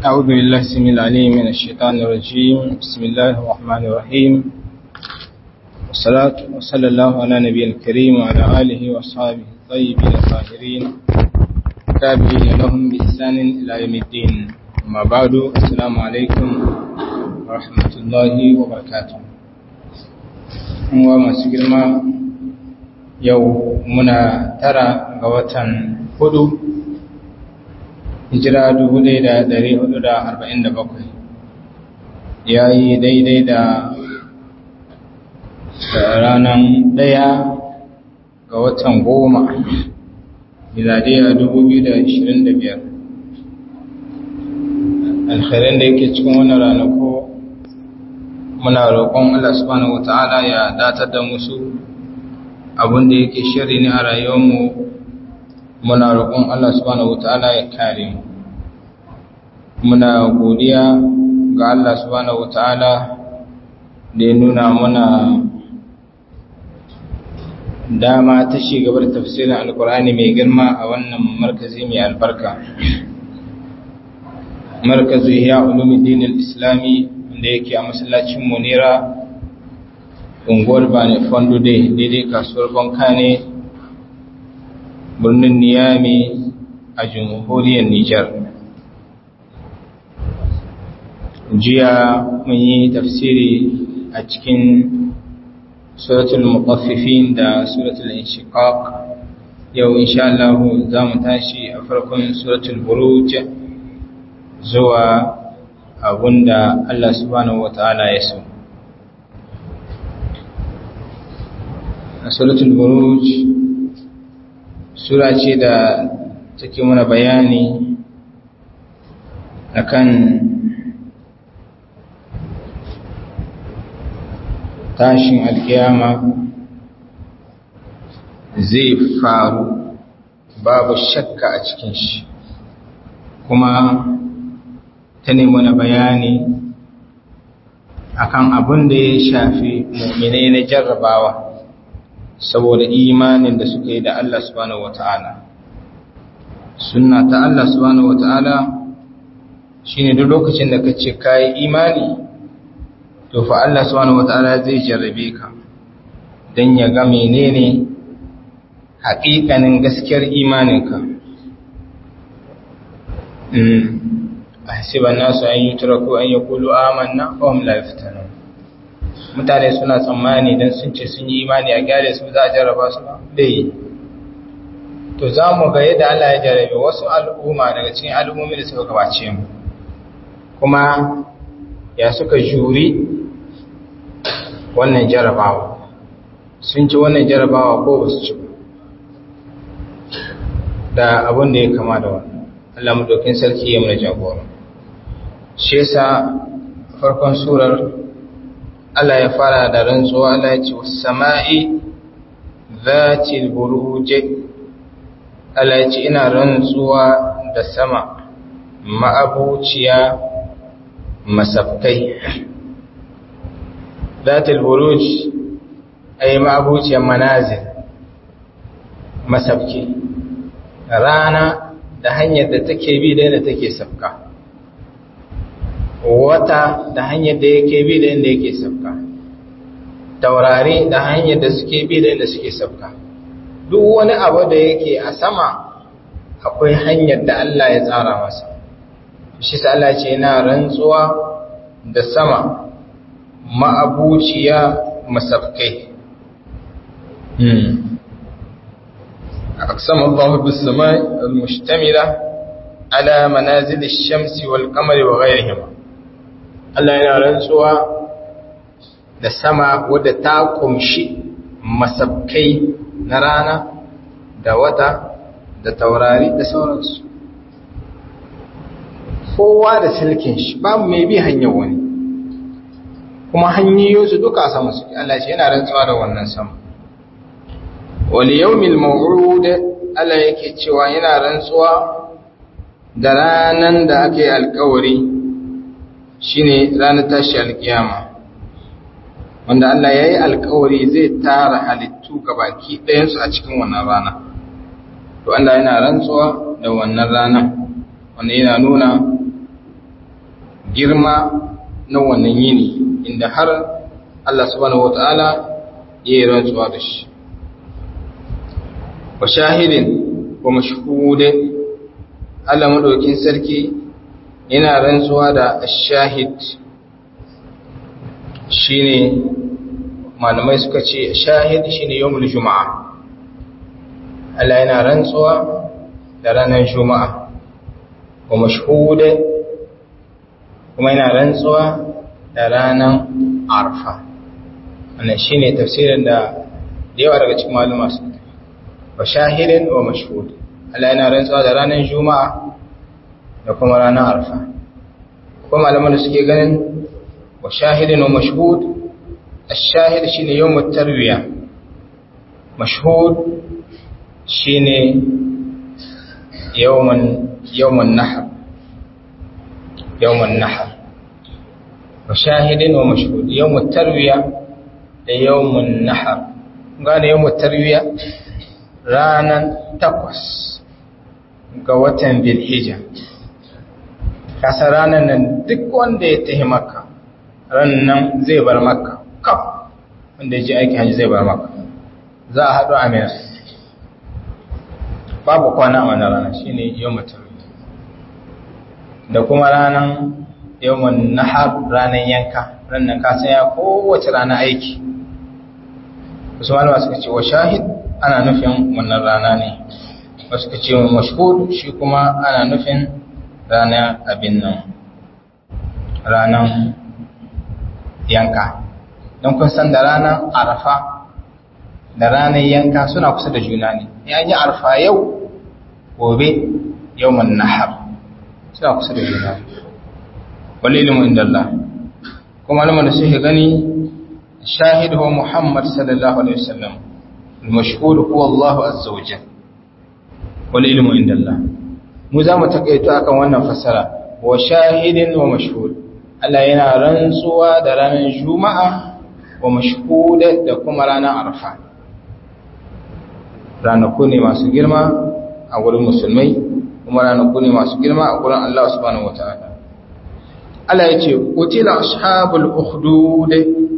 أعوذ بالله السميع العليم من الشيطان الرجيم بسم الله الرحمن الرحيم والصلاة وصلى الله على نبي الكريم وعلى آله وأصحابه الطيبين الطاهرين تابعين لهم بإحسان إلى يوم الدين أما بعد السلام عليكم ورحمة الله وبركاته وما سجلما yau muna tara ga watan hudu hijira 1447 ya yi daidai da ranar daya ga watan goma miladiya 2025 alkhairin da yake cikin wannan ranako muna roƙon Allah subhanahu wata'ala ya datar da musu abin da yake shiri ne a rayuwarmu muna roƙon Allah subhanahu wataala ya kare mu muna godiya ga Allah subhanahu wataala da ya nuna muna dama ta gaba da tafsirin alkur'ani mai girma a wannan markazi mai albarka markazi ya ulumuddin al-islami wanda yake a masallacin munira unguwar bane fondo dai daidai kasuwar banka ne birnin niyami a jamhuriyar nijar jiya mun yi tafsiri a cikin suratul muqaffifin da suratul inshiqaq yau insha Allah za mu tashi a farkon suratul buruj zuwa abunda Allah subhanahu wataala ya so suratul buruj sura ce da take mana bayani akan tashin alkiyama zai faru babu shakka a cikin shi kuma ta mana bayani akan abin da ya shafi mu'minai na jarrabawa saboda imanin da suka yi da Allah subhanahu wata'ala sunna ta Allah subhanahu wata'ala shine duk lokacin da kace kai imani to fa Allah subhanahu wata'ala zai jarrabe ka dan ya ga menene haƙiƙanin gaskiyar imaninka mm ahsiban nasu an yutraku an yaqulu amanna wa hum la yaftanun mutane suna tsammani don sun ce sun yi imani a gyare su za a jarraba su bai to za mu ga yadda Allah ya jarrabe wasu al'umma daga cikin al'ummomi da suka gabace mu kuma ya suka juri wannan jarrabawa sun ci wannan jarrabawa ko ba su ci da abin da ya kama da wannan Allah mu dokin sarki ya mana jagora shi yasa farkon surar Allah ya fara da rantsuwa Allah ya ce sama'i zatil buruje Allah ya ce ina rantsuwa da sama ma'abuciya masafkai zatil buruj ay ma'abuciya manazil masafki rana da hanyar da take bi da yadda take safka wata da hanyar da yake bi da inda yake sabka taurari da hanyar da suke bi da inda suke sabka duk wani abu da yake a sama akwai hanyar da Allah ya tsara masa shi sa Allah ce yana rantsuwa da sama ma'abuciya masafkai أقسم الله بالسماء المشتملة على منازل الشمس والقمر وغيرهما Allah yana rantsuwa da sama wadda ta kumshi masabkai na rana da wata da taurari da sauransu. Kowa da silkin shi babu mai bi hanyar wani, kuma hanyoyinsu duka sama suke Allah shi yana rantsuwa da wannan sama. Wali yau mil Allah yake cewa yana rantsuwa da ranan da aka yi alkawari shine ranar tashi alkiyama wanda Allah ya yi alkawari zai tara halittu baki ɗayansu a cikin wannan rana to Allah yana rantsuwa da wannan rana wanda yana nuna girma na wannan yini inda har Allah subhanahu wata'ala ya yi rantsuwa da shi wa shahidin wa mashhudin Allah madaukin sarki yana rantsuwa da shahid shine malamai suka ce shahid shine yawmul juma'a Allah yana rantsuwa da ranar juma'a wa mashhud kuma yana rantsuwa da ranar arfa wannan shine tafsirin da yawa daga cikin maluma su wa shahidin wa mashhud Allah yana rantsuwa da ranar juma'a da kuma ranar arfa kuma malaman da suke ganin wa shahidin wa mashhud الشاهد شيني يوم التروية مشهود شيني يوم يوم النحر يوم النحر وشاهد ومشهود يوم التروية يوم النحر قال يوم التروية رانا تقوس قوة بالحجة kasa ranar nan duk wanda ya tahi maka ran nan zai bar maka kaf wanda ya ji aiki hajji zai bar maka za a haɗu amina babu kwana a wani rana shi ne yau mutum da kuma ranar yawon nahar ranar yanka ranar kasan ya kowace rana aiki wasu malama suka ce wa shahid ana nufin wannan rana ne wasu suka ce mashhud shi kuma ana nufin ranar abin nan ranar yanka don kun san da ranar arfa da ranar yanka suna kusa da juna ne ya yi arfa yau gobe yau man nahar suna kusa da juna wal ilmu inda Allah kuma lamar da suke gani shahid wa Muhammad sallallahu alaihi wasallam al-mashhur huwa Allah azza wa jalla wal ilmu inda Allah mu za mu takaito akan wannan fasara wa shahidin wa mashhud Allah yana rantsuwa da ranar juma'a wa mashhud da kuma ranar arfa ranaku ne masu girma a wurin musulmai kuma ranaku ne masu girma a wurin Allah subhanahu wataala Allah ya ce qutila ashabul ukhdud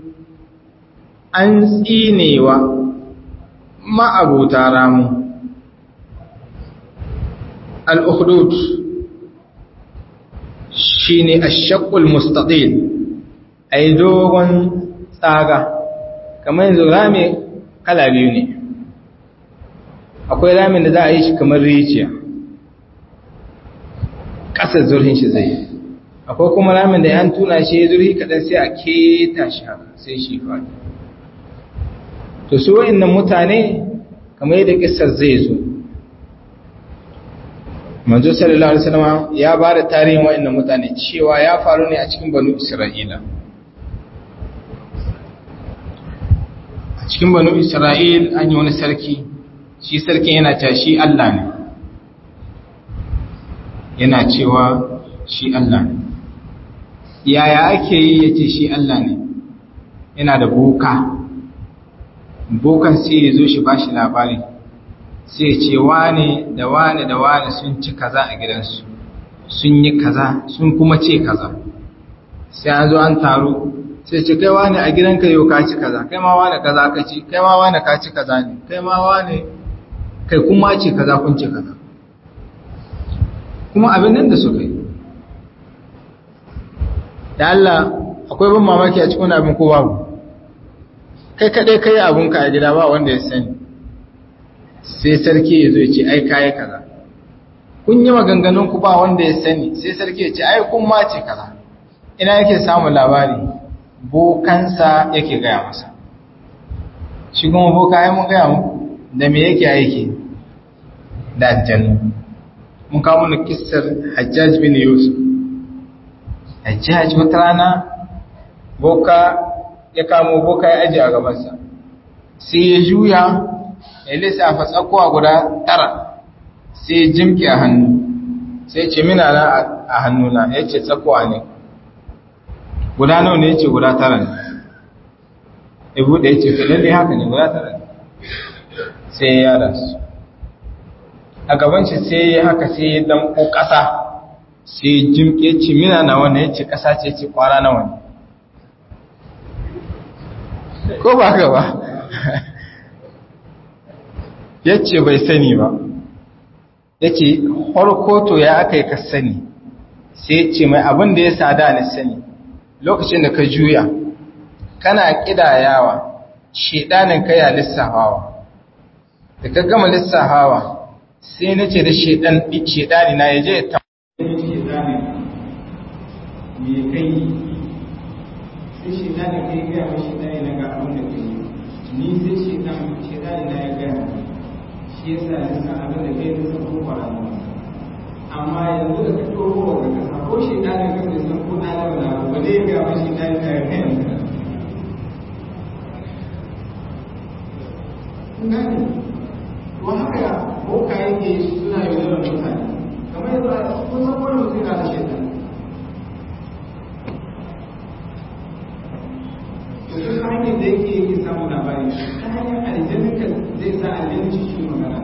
an tsinewa ma'abuta ramu al-ukhdud shine ash-shaqqul mustaqil ay dogon tsaga kamar yanzu rame kala biyu ne akwai ramin da za a yi shi kamar rijiya ƙasar zurhin shi zai akwai kuma ramin da yan tuna shi ya zurhi kaɗan sai a keta shi haka sai shi faɗi to su wa'innan mutane kamar yadda ƙisar zai zo manzo sallallahu alaihi wasallam ya ba da tarihin wa'innan mutane cewa ya faru ne a cikin banu isra'ila a cikin banu isra'il an yi wani sarki shi sarkin yana cewa shi Allah ne yana cewa shi Allah ne yaya ake yi ya ce shi Allah ne yana da boka bokan sai ya zo shi ba shi labari sai ya ce wane da wane da wane sun ci kaza a gidansu sun yi kaza sun kuma ce kaza sai an zo an taru sai ce kai wane a gidanka yau ka ci kaza kai ma wane kaza ka ci kai ma wane ka ci kaza ne kai ma wane kai kuma ce kaza kun ce kaza kuma abin nan da suka yi da Allah akwai ban mamaki a cikin abin ko babu kai kadai kai abunka a gida ba wanda ya sani sai sarki ya zo ya ce ai kai kaza kun yi maganganun ku ba wanda ya sani sai sarki ya ce ai kun ma ce kaza ina yake samun labari bokansa yake gaya masa shi kuma boka ya mun gaya muku da me yake aiki da aljannu mun kawo mana kissar hajjaj bin yusuf hajjaj wata rana boka ya kamo boka ya aji a gabansa sai ya juya ya lissafa tsakuwa guda tara sai ya jimki a hannu sai ce mina na a hannuna ya ce tsakuwa ne guda nawa ne ya ce guda tara ne ya buɗe ya ce filin ne haka ne guda tara ne sai ya rasu a gaban shi sai ya haka sai ya damko ƙasa sai jimke ce mina na wanda ya ce ƙasa ce ce kwara na wani ko ba ka ba ya ce bai sani ba ya ce harkoto ya aka yi ka sani sai ya ce mai abin da ya sada ni sani lokacin da ka juya kana ƙidayawa shedanin ka ya lissafawa da ka gama lissafawa sai na ce da shedani na ya je ta me kai sai shedani kai gaya wa shedani na ga abin da kai ni sai shedan shedani na ya gaya shi yasa ya san abin da kai da san ko ba amma yanzu da ka toro ga kasa ko shedani ka bai san ko alama na ba dai ga wa shedani na ya gaya gani to haka boka yake suna yaudarar mutane kamar yadda kun san wani mutum yana da shaitan to duk hanyar da yake yake samun labari ta hanyar aljanin ka zai sa aljanin shi shi magana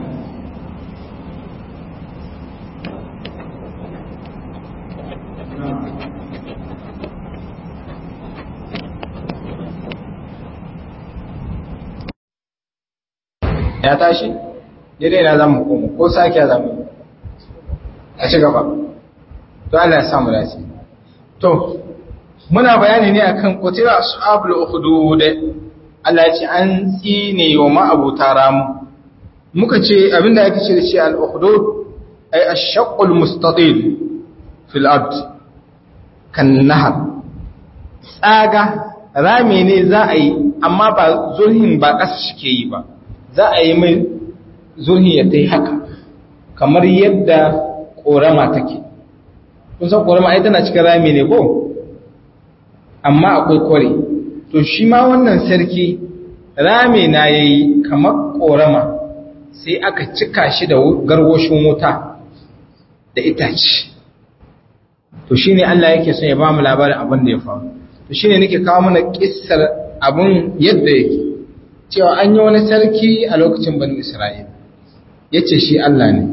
ya tashi daidai na zamu koma ko sake zamu a ci gaba to Allah ya samu dace to muna bayani ne akan qutila ashabul ukhdud Allah ya ce an tsine wa ma'abuta ramu muka ce abinda yake ce da shi al ukhdud ay ash-shaqqul mustatil fil ard kan nahar tsaga rami ne za a yi amma ba zurhin ba ƙasa shike yi ba za a yi mai zurhi ya ta yi haka kamar yadda ƙorama take kun san ƙorama ai tana cikin rami ne ko amma akwai kware to shi ma wannan sarki rami na ya yi kamar ƙorama sai aka cika shi da garwashin wuta da itace to shi ne Allah yake son ya ba mu labarin abin da ya faru to shi ne nake kawo mana ƙissar abin yadda yake cewa an yi wani sarki a lokacin bani Isra'il ya ce shi Allah ne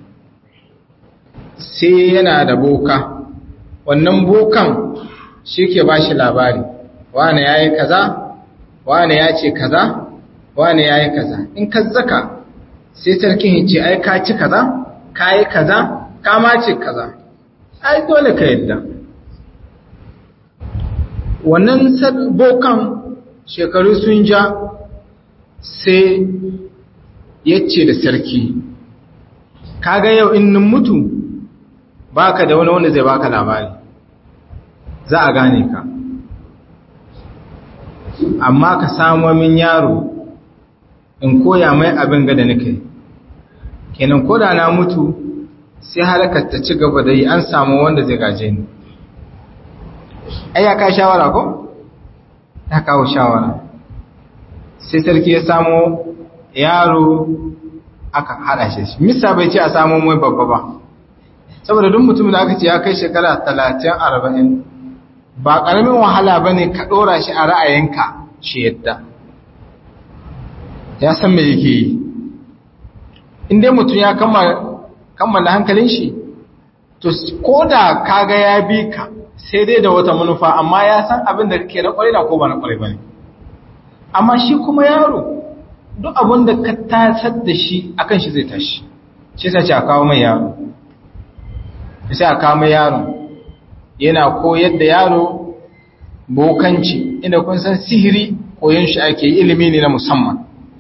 sai yana da boka wannan bokan shi ke ba shi labari wane ya yi kaza wane ya ce kaza wane ya yi kaza in ka zaka sai sarkin ya ce ai ka ci kaza ka yi kaza ka ma ce kaza ai dole ka yadda wannan bokan shekaru sun ja sai ya ce da sarki kaga yau in nin mutu baka da wani wanda zai baka labari za a gane ka amma ka samu min yaro in koya mai abin gada nake kenan koda na mutu sai harkar ta ci gaba da yi an samu wanda zai gaje ni ai ya ka shawara ko ta kawo shawara sai sarki ya samo yaro aka hada shi misa bai ce a samu mai babba ba saboda duk mutum da aka ce ya kai shekara talatin arba'in ba ƙaramin wahala ba ne ka ɗora shi a ra'ayinka shi yadda ya san me yake yi inda mutum ya kammala hankalin shi to ko da kaga ya bi ka sai dai da wata manufa amma ya san abin da kake na ƙwarai na ko ba na ƙwarai ba ne amma shi kuma yaro duk abin da ka tasar da shi akan shi zai tashi shi sai a kawo mai yaro sai a kawo mai yaro yana koyar da yaro bokanci inda kun san sihiri koyon shi ake ilimi ne na musamman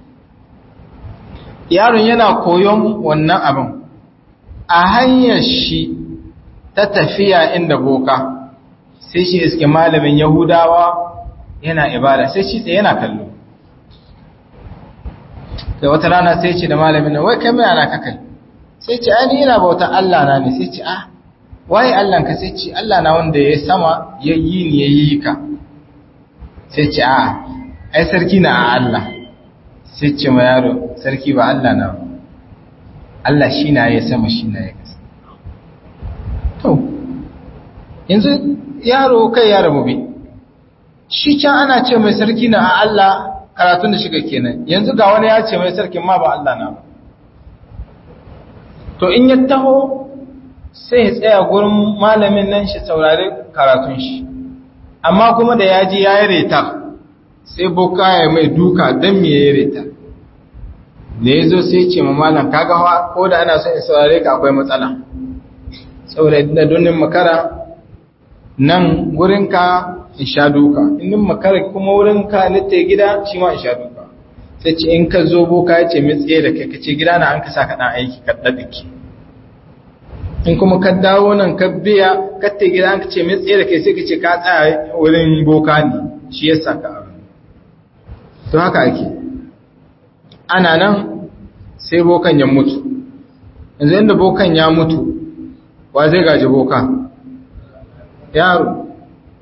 yaron yana koyon wannan abin a hanyar shi ta tafiya inda boka sai shi iske malamin yahudawa yana ibada sai shi tsaye yana kallo da wata rana sai ce da malamin nan wai kai mai ana kakai sai ce ai ni ina bautan Allah na ne sai ce ah waye Allah ka sai ce Allah na wanda ya sama ya yi ni ya yi ka sai ce a ai sarki na a Allah sai ce ma yaro sarki ba Allah na ba Allah shi na ya sama shi na ya kasa to yanzu yaro kai yaro mu bi shi can ana ce mai sarki na a Allah karatun da shiga kenan yanzu ga wani ya ce mai sarkin ma ba Allah na ba to in ya taho sai ya tsaya gurin malamin nan shi saurari karatun shi amma kuma da ya ji ya yi reta sai boka ya mai duka don me ya yi reta da ya zo sai ce ma malam kaga ko da ana son in saurare ka akwai matsala saboda da donin makara nan gurinka in sha duka inin makara kuma wurinka litta gida shi ma in sha duka sai ce in ka zo boka ya ce tsaye da kai ka ce gida na an ka sa ka ɗan aiki ka ɗaɗɗake in kuma ka dawo nan ka biya ka ta gida an ka ce tsaye da kai sai ka ce ka tsaya wurin boka ne shi ya sa ka abu to haka ake ana nan sai bokan ya mutu yanzu yadda bokan ya mutu wa zai gaji boka yaro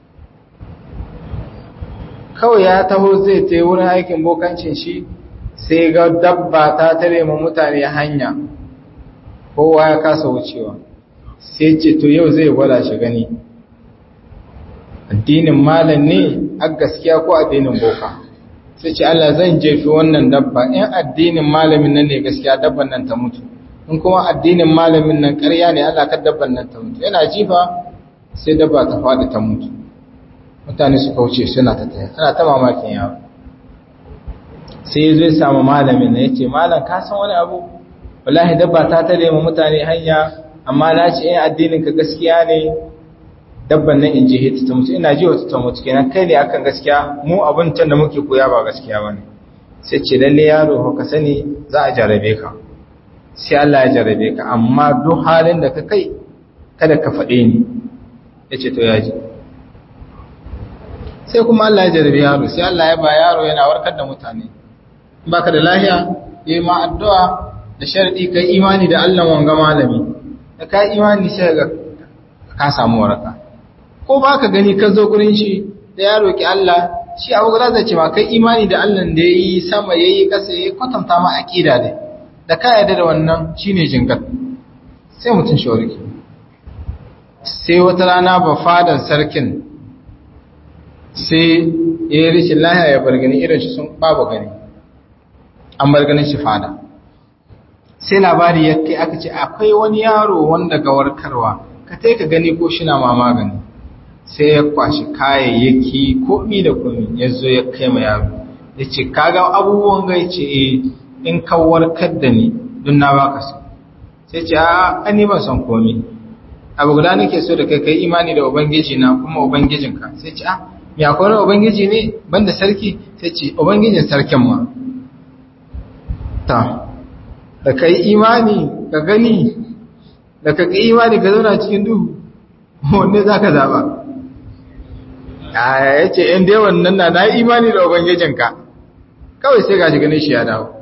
kawai ya taho zai ta wurin aikin bokancin shi sai ga dabba ta tare ma mutane hanya kowa ya kasa wucewa sai ce to yau zai gwada shi gani addinin malam ne a gaskiya ko addinin boka sai ce Allah zan jefi wannan dabba in addinin malamin nan ne gaskiya dabban nan ta mutu in kuma addinin malamin nan ƙarya ne Allah ka dabban nan ta mutu yana jifa sai dabba ta faɗi ta mutu mutane su kauce suna ta taya ana ta mamakin yawo sai zai samu malamin na yace malam ka san wani abu wallahi dabba ta tare mu mutane hanya amma na ce in addinin ka gaskiya ne dabban nan in je hita ta mutu ina ji wata ta mutu kenan kai ne akan gaskiya mu abin can da muke koya ba gaskiya bane sai ce lalle yaro ka sani za a jarabe ka sai Allah ya jarabe ka amma duk halin da ka kai kada ka faɗe ni yace to ya ji sai kuma Allah ya jarabe yaro sai Allah ya ba yaro yana warkar da mutane baka da lahiya yayi ma addu'a da sharadi kai imani da Allah wanga malami da kai imani sai ga ka samu waraka ko baka gani ka zo gurin shi da ya roki Allah shi abu guda zai ce ma kai imani da Allah da yayi sama yayi kasa yayi kwatanta ma aqida dai da ka yarda da wannan shine jingat sai mutun shi warke sai wata rana ba fadan sarkin sai ya yi rishin lahiya ya bar gani irin shi sun babu gani an bar ganin shi fada sai labari ya kai aka ce akwai wani yaro wanda ga warkarwa ka tai ka gani ko shi na ma magani sai ya kwashi kayayyaki komi da komi ya zo ya kai ma yaro ya ce kaga abubuwan gai ce in ka warkar da ni don na baka su sai ce a ani ban son komi abu guda nake so da kai kai imani da ubangiji na kuma ubangijinka sai ce a ya akwai wani ubangiji ne banda sarki sai ce ubangijin sarkin ma ta da ka yi imani ka gani da ka ƙi imani ka zauna cikin duhu wanne za ka zaɓa ya ce ‘yan dai wannan na na imani da ubangijinka kawai sai ga shi ganin shi ya dawo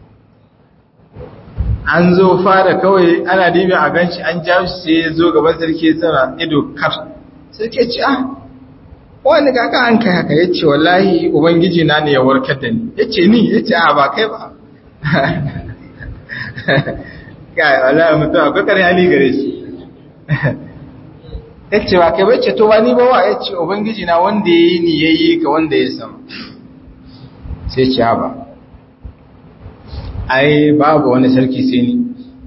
an zo fara kawai ana dibi a ganshi an ja shi sai ya zo gaban sarki sana ido kar sai ke ce ah wani kaka an kai haka ya ce wallahi ubangiji na ne ya warkar da ni ya ce ni ya ce a ba kai ba kai wallahi mutum akwai kare hali gare shi ya ce ba kai bai ce to ba ni ba wa ya ce ubangiji na wanda ya yi ni ya yi ka wanda ya sama sai ce ba ai babu wani sarki sai ni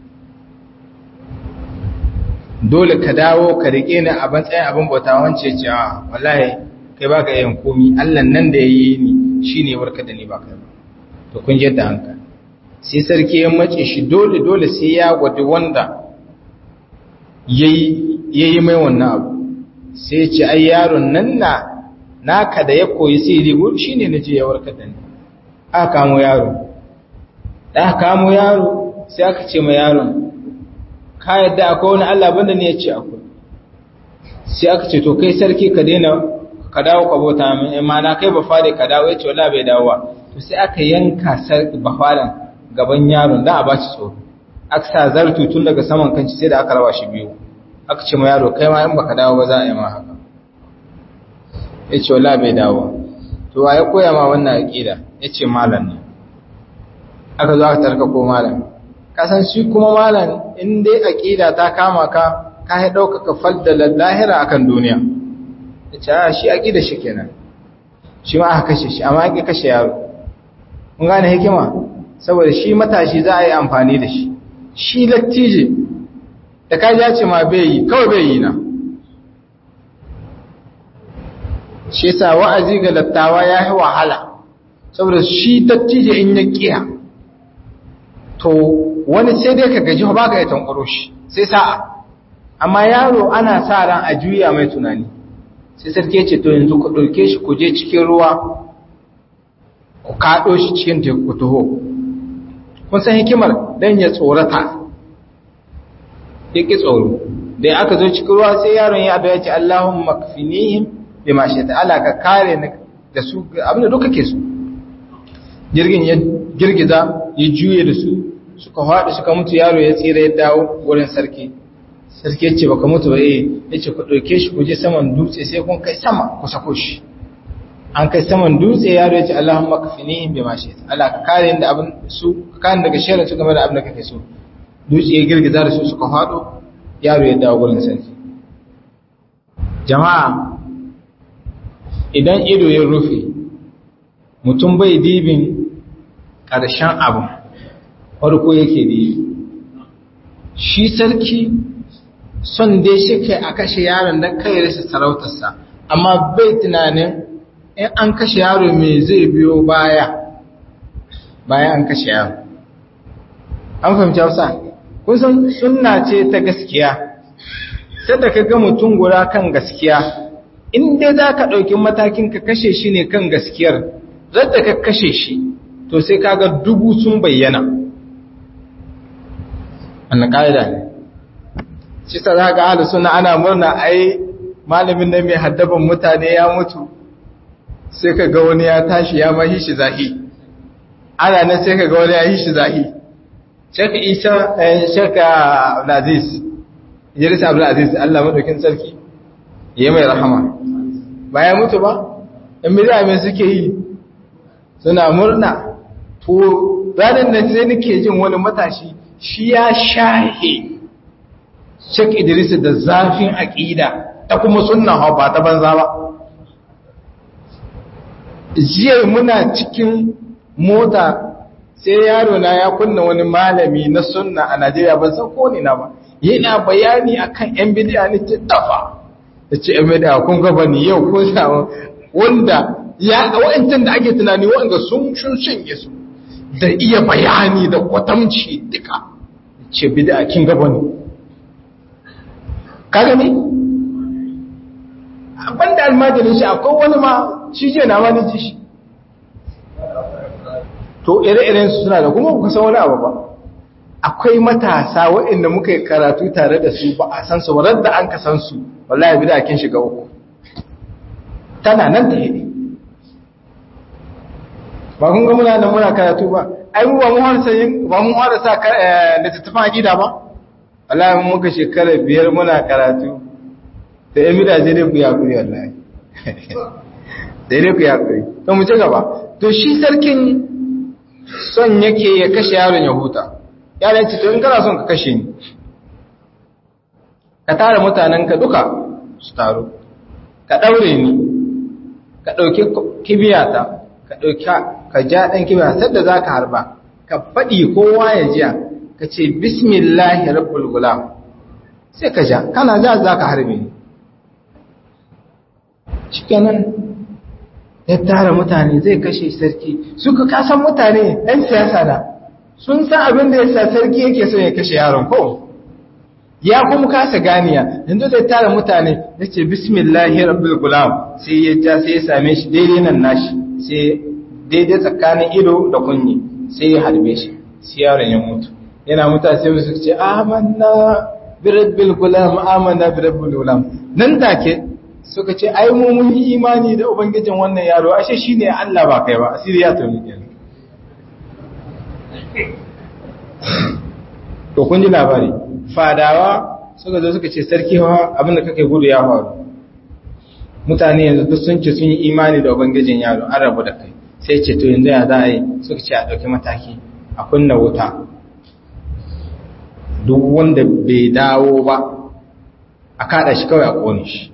dole ka dawo ka rike ni a matsayin abin bauta wance ce a wallahi kai baka yin komi Allah nan da yayi ni shine warka da ni ba kai ba to kun ji yadda hanka sai sarki ya mace shi dole dole sai ya gwada wanda yayi yayi mai wannan abu sai ce ai yaron nan na naka da ya koyi sirri gur shine naje ya warka da ni aka kamo yaro da aka kamo yaro sai aka ce ma yaron ka yadda akwai wani Allah banda ne ya ce akwai sai aka ce to kai sarki ka daina ka dawo ka bauta min amma na kai ba fare ka dawo yace wallahi bai dawowa to sai aka yanka sarki ba faran gaban yaron da a bashi tsoro aka sa zartu tun daga saman kanci sai da aka rawa shi biyu aka ce ma yaro kai ma in baka dawo ba za a yi ma haka yace wallahi bai dawo to wa ya koya ma wannan aqida yace malam ne aka zo aka tarka ko malam kasan shi kuma malam in dai aqida ta kama ka ka ya dauka ka faddala lahira akan duniya yace a shi aqida shi kenan shi ma aka kashe shi amma aka kashe yaro kun gane hikima saboda shi matashi za a yi amfani da shi shi lattije da ka ya ce ma bai yi kawai bai yi na shi yasa wa'azi ga dattawa ya yi wahala saboda shi dattijo in ya kiya to wani sai dai ka gaji ba ka yi tankwaro shi sai sa'a amma yaro ana sa ran a juya mai tunani sai sarki ce to yanzu ku ɗauke shi ku je cikin ruwa ku kaɗo shi cikin teku taho kun san hikimar dan ya tsorata ya ƙi tsoro da aka zo cikin ruwa sai yaron ya ya ce Allahun makfinihim bi ma shi ta'ala ka kare ni da su abinda duka ke su jirgin ya girgiza ya juye da su suka haɗu suka mutu yaro ya tsira ya dawo wurin sarki sarki ya ce baka mutu ba eh ya ce ku ɗauke shi ku je saman dutse sai kun kai sama ku sako shi an kai saman dutse yaro ya ce Allahun makfinihim bi ma shi Allah ka kare ni da abin su ka kare daga shirin su game da abin da kake so dutse ya girgiza da su suka faɗo yaro ya dawo gurin sarki jama'a idan ido ya rufe mutum bai dibin ƙarshen abu farko yake dibi shi sarki son dai shi kai a kashe yaron don kai rasa sarautarsa amma bai tunanin in an kashe yaro mai zai biyo baya bayan an kashe yaro an fahimci hausa kusan sunna ce ta gaskiya sai da ka ga mutum guda kan gaskiya in dai za ka ɗauki matakin ka kashe shi ne kan gaskiyar zadda ka kashe shi to sai ka ga dubu sun bayyana annan ƙa'ida ne shi sa za ga ahalu suna ana murna ai malamin nan mai haddaban mutane ya mutu sai ka ga wani ya tashi ya mahi shi zahi ana nan sai ka ga wani ya yi shi zahi shaka isa shaka abdulaziz idris abdulaziz allah maɗaukin sarki ya mai rahama ba ya mutu ba in bida mai suke yi suna murna to ranar da sai nake jin wani matashi shi ya shahe shak idris da zafin aƙida ta kuma sunna hau ba ta banza ba jiya muna cikin mota sai yaro na ya kunna wani malami na sunna a Najeriya ban san ko ne na ba yana bayani akan yan bid'a ne ta dafa yace yan bid'a kun ga bani yau ko samu wanda ya wa'antan da ake tunani wanda sun shun shinge su da iya bayani da kwatamci duka ce bid'a kin ga bani kaga ne banda almajirin shi akwai wani ma shi je na wani ji shi to ire-iren su suna da kuma ku san wani abu ba akwai matasa waɗanda muka yi karatu tare da su ba a san su ba da an ka san su wallahi bi da kin shiga uku tana nan da hidi ba kun ga muna nan muna karatu ba ai mu ba mu har sayin ba mu har sa da tattafan akida ba wallahi mun muka shekara biyar muna karatu da yan midaje dai ku ya kuri wallahi dai dai ku ya kuri to mu ci gaba to shi sarkin son yake ya kashe yaron ya huta yaron ce to in kana son ka kashe ni ka tara mutanen ka duka su taru ka daure ni ka dauki kibiyata ka dauki ka ja dan kibiya sadda zaka harba ka fadi kowa ya jiya ka ce bismillahi rabbul gulam sai ka ja kana ja zaka harbe ni shikenan ya tara mutane zai kashe sarki suka kasan mutane ɗan siyasa da sun san abin da ya sa sarki yake son ya kashe yaron ko ya kuma kasa ganiya yanzu zai tara mutane ya ce bismillahi rabbil gulam sai ya ja sai ya same shi daidai nan nashi sai daidai tsakanin ido da kunyi sai ya harbe shi sai yaron ya mutu yana mutuwa sai musu ce amanna bi rabbil gulam amanna bi rabbil gulam nan take suka ce ai mu mun yi imani da ubangijin wannan yaro ashe shine Allah ba kai ba asiri ya tuni kenan to kun ji labari fadawa suka zo suka ce sarki wa abin da kake gudu ya faru mutane yanzu duk sun ce sun yi imani da ubangijin yaro an rabu da kai sai ce to yanzu ya za a yi suka ce a ɗauki mataki a kunna wuta duk wanda bai dawo ba a kada shi kawai a ƙone shi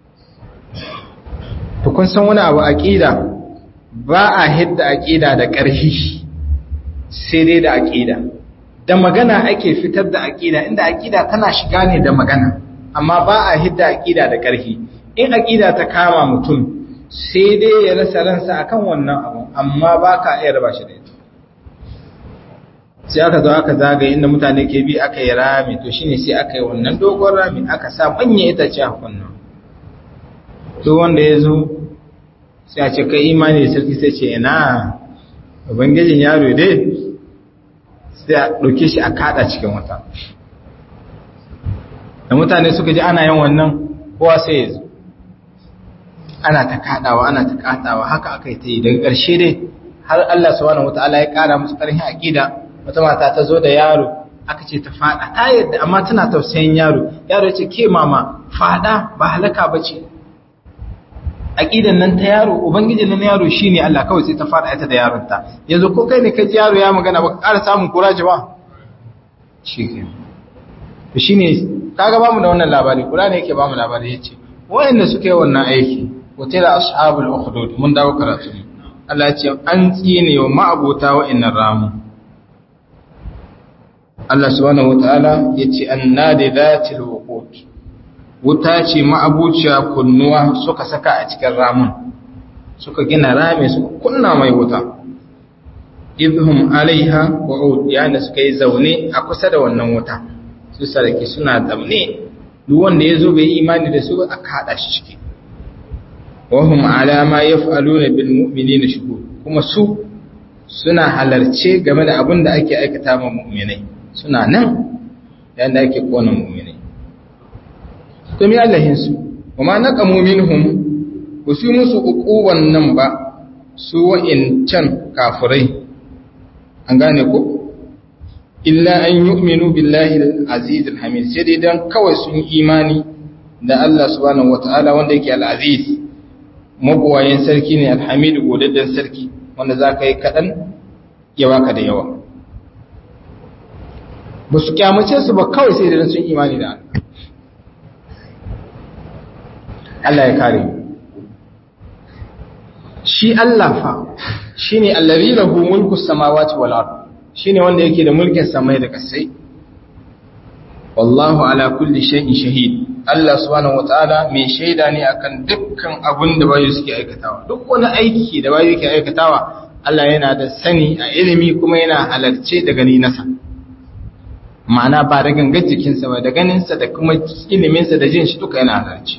to kun san wani abu aqida ba a hidda aqida da ƙarfi sai dai da aqida da magana ake fitar da aqida inda aqida tana shiga ne da magana amma ba a hidda aqida da ƙarfi in aqida ta kama mutum sai dai ya rasa ransa akan wannan abu amma ba ka iya raba shi da ita sai aka zo aka zagaye inda mutane ke bi aka yi rami to shine sai aka yi wannan dogon rami aka sa manyan itace a kunna to wanda ya zo sai a ce kai imani da sarki sai ce ina ubangijin yaro dai sai a ɗauke shi a kada cikin wata da mutane suka ji ana yin wannan kowa sai ya zo ana ta kadawa ana ta kadawa haka aka yi ta yi daga ƙarshe dai har Allah subhanahu wataala ya ƙara musu ƙarfin aqida wata mata ta zo da yaro aka ce ta fada ta yadda amma tana tausayin yaro yaro ya ce ke mama fada ba halaka bace aqidan nan ta yaro ubangijin nan yaro shine Allah kawai sai ta fada ita da yaron ta yanzu ko kai ne ka ji yaro ya magana baka ƙara samun kuraji ba shikenan to shine kaga bamu da wannan labari Qur'ani yake bamu labari yace wayanda suka yi wannan aiki wutila ashabul ukhdud mun dawo karatu Allah ya ce an tsine wa ma'abota wa'annan ramu Allah subhanahu wataala yace annadi dhatil wuqut wuta ce ma'abuciya kunnuwa suka saka a cikin ramun suka gina rame suka kunna mai wuta idhum alaiha qu'ud yana suka yi zaune a kusa da wannan wuta su sarki suna zaune duk wanda yazo bai imani da su a kada shi ciki wahum ala ma yaf'aluna bil mu'minina shuhud kuma su suna halarce game da abin da ake aikata ma mu'minai suna nan yanda ake kona mu'minai to mi Allahin su kuma naqamu minhum su musu uquban nan ba su wa'incan kafirai an gane ko illa an yu'minu billahi al-aziz al-hamid sai dai dan kawai sun imani da Allah subhanahu wataala wanda yake al-aziz mabuwayen sarki ne alhamidu godadden sarki wanda za ka yi kaɗan ya baka da yawa ba su kyamace su ba kawai sai da sun imani da Allah Allah ya kare shi Allah fa shi ne allari lahu mulku samawati wal ard shi ne wanda yake da mulkin samai da kasai wallahu ala kulli shay'in shahid Allah subhanahu wataala mai shaida ne akan dukkan abin da bayu suke aikatawa duk wani aiki da bayu ke aikatawa Allah yana da sani a ilimi kuma yana halarce da gani nasa ma'ana ba da gangar jikinsa ba da ganinsa da kuma iliminsa da jin shi duka yana halarce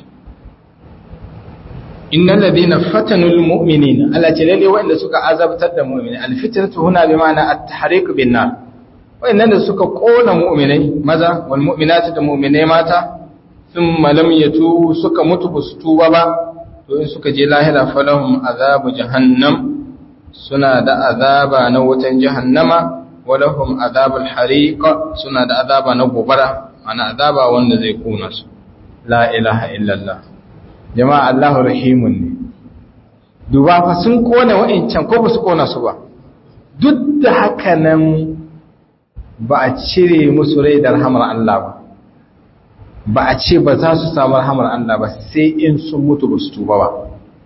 innal ladina fatanul mu'minin Allah ce lalle wanda suka azabtar da mu'mini alfitnatu huna bi ma'ana at-tahriq bin nar wa'annan da suka kona mu'minai maza wal mu'minatu da mu'minai mata thumma lam yatu suka mutu basu tuba ba to in suka je lahira falahum azabu jahannam suna da azaba na wutan jahannama walahum azabul hariq suna da azaba na gobara ana azaba wanda zai kona su la ilaha illallah jama'a Allahu rahimun ne duba fa sun kona wa'ancan ko ba su kona su ba duk da haka nan ba a cire musu rai da rahamar Allah ba ba a ce ba za su samu rahamar Allah ba sai in sun mutu ba su tuba ba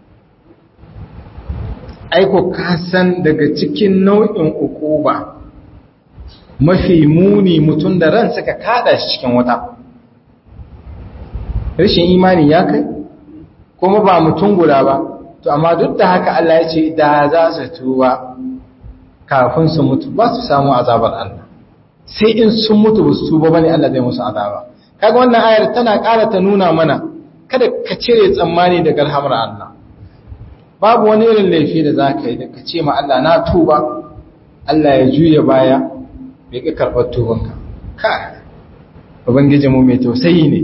aiko kasan daga cikin nau'in ukuba mafi muni mutum da ran suka kada shi cikin wata rashin imani ya kai kuma ba mutum guda ba to amma duk da haka Allah ya ce da za su tuba kafin su mutu ba su samu azabar Allah sai in sun mutu ba su tuba bane Allah zai musu azaba kaga wannan ayar tana ƙara ta nuna mana kada ka cire tsammani daga rahamar Allah babu wani irin laifi da za ka yi da ka ce ma Allah na tuba Allah ya juya baya bai ka karɓar tubanka ka ubangijinmu mai tausayi ne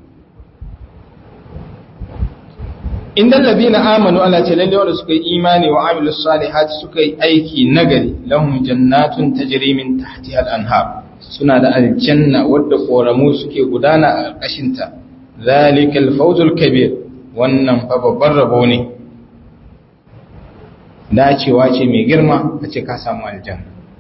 inda labina amanu Allah ce lalle wanda suka yi imani wa amilu salihati suka yi aiki nagari lahum jannatun tajri min tahtiha al-anhar suna da aljanna wadda koramu suke gudana a ƙarƙashin ta zalikal fawzul kabir wannan fa babban rabo ne dacewa ce mai girma a ce ka samu aljanna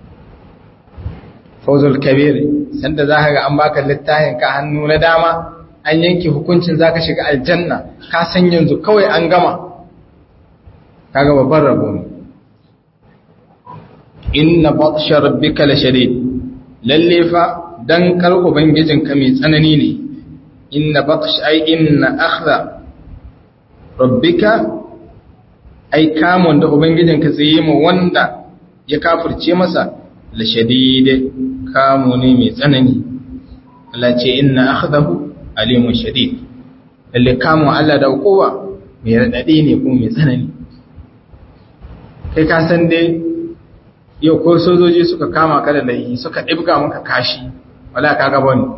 fawzul kabir sanda za ka ga an baka littafin ka hannu na dama an yanke hukuncin za ka shiga aljanna ka san yanzu kawai an gama kaga babban rabo ne inna batsha rabbika la shadid lalle fa dan kar ubangijinka mai tsanani ne inna batsh ai inna akhdha rabbika ai kamun da ubangijinka zai yi mu wanda ya kafirce masa la shadid kamu ne mai tsanani Allah ce inna akhdahu alimun shadid lalle kamun Allah da kowa mai radadi ne kuma mai tsanani kai ka san dai yau ko sojoji suka kama ka da laifi suka ɗibga maka kashi wala ka gaba ne